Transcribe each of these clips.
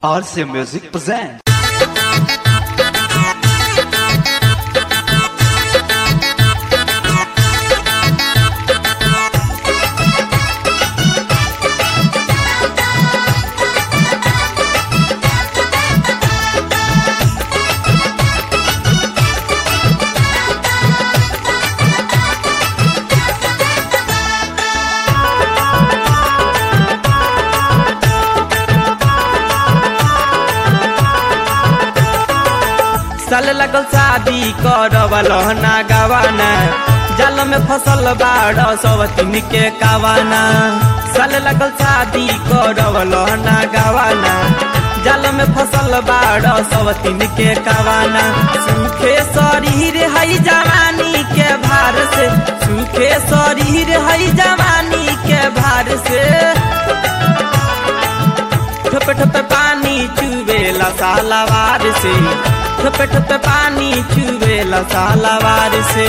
RC Music presents. साल लगल शादी करवल ना गवाना जाल में फसल बाड़ सवतीन के कावाना साल लगल शादी करवल ना गवाना जाल में फसल बाड़ सवतीन के कावाना सूखे शरीर हई जवानी के भार से सूखे शरीर हई जवानी के भार से ठोपे ठोपे पानी चुवेला सालावार से ठोपे ठोपे पानी चुवेला सालावार से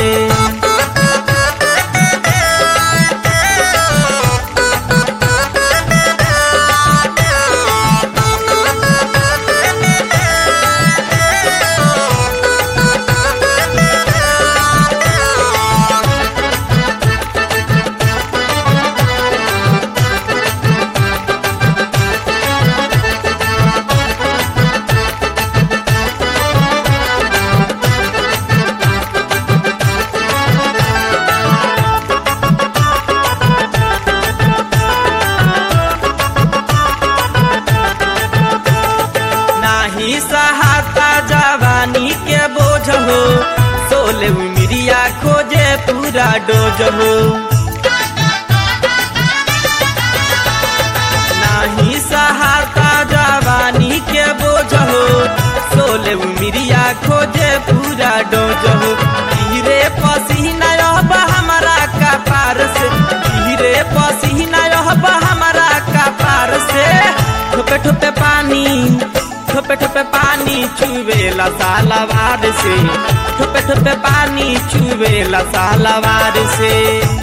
नाही सहाता जवानी के बोझ हो सोले उमिरिया खोजे पूरा डोज हो नाही सहाता जवानी के बोझ हो सोले उमिरिया खोजे पूरा डोज हो धीरे पसीना अब हमारा कपार से धीरे पसीना अब हमारा कपार से ठोपे ठोपे पानी ठोपे ठोपे पानी चुवेला सालावार से ठोपे ठोपे पानी चुवेला सालावार से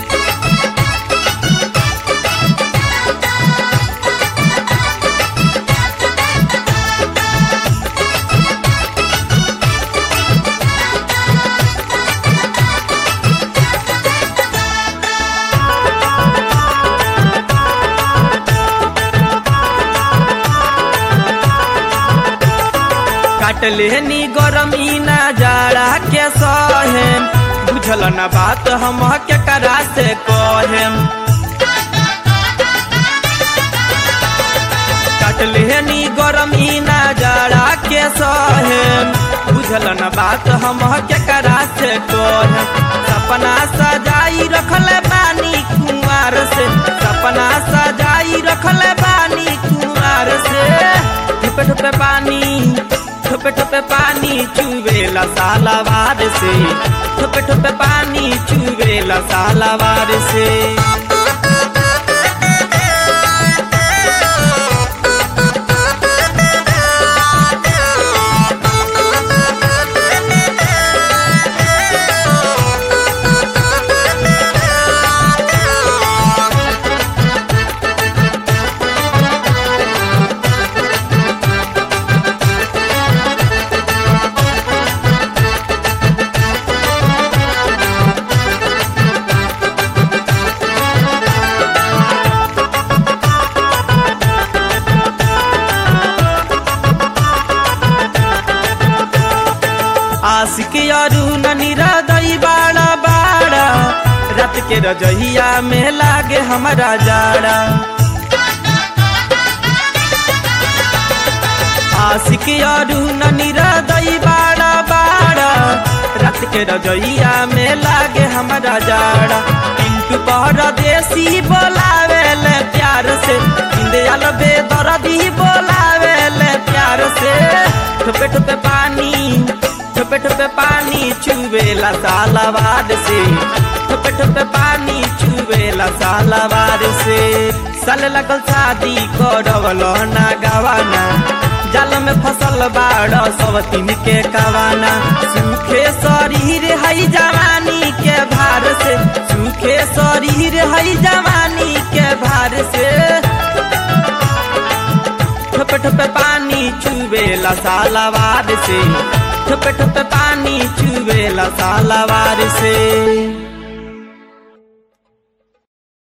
काटले नी गरमी ना जाड़ा के सहेम बुझल न बात हम के करा से कहेम काटले नी गरमी ना जाड़ा के सहेम बुझल न बात हम के करा से कहेम सपना सजाई रखले बानी कुमार से सपना सजाई रखले बानी कुमार से ठोपे ठोपे पानी ठोपे ठोपे पानी चुवेला सालावार से ठोपे ठोपे पानी चुवेला सालावार से आशिक अरु ननीरा दई बाड़ा बाड़ा रात के रजहिया में लागे हमारा जाड़ा आशिक अरु ननीरा दई बाड़ा बाड़ा रात के रजहिया में लागे हमारा जाड़ा पिंटू परदेसी बोलावे ले प्यार से इंदियल बेदर्दी बोलावे ले प्यार से ठोपे ठोपे पानी ठोपे ठोपे पानी चुवेला सालावार से ठोपे ठोपे पानी चुवेला सालावार से साल लगल शादी करवल ना गवाना जाल में फसल बाड़ सवतीन के कवाना सूखे शरीर हई जवानी के भार से सूखे शरीर हई जवानी के भार से ठोपे ठोपे पानी चुवेला सालावार से ठोपे ठोपे पानी चुवेला सालावार से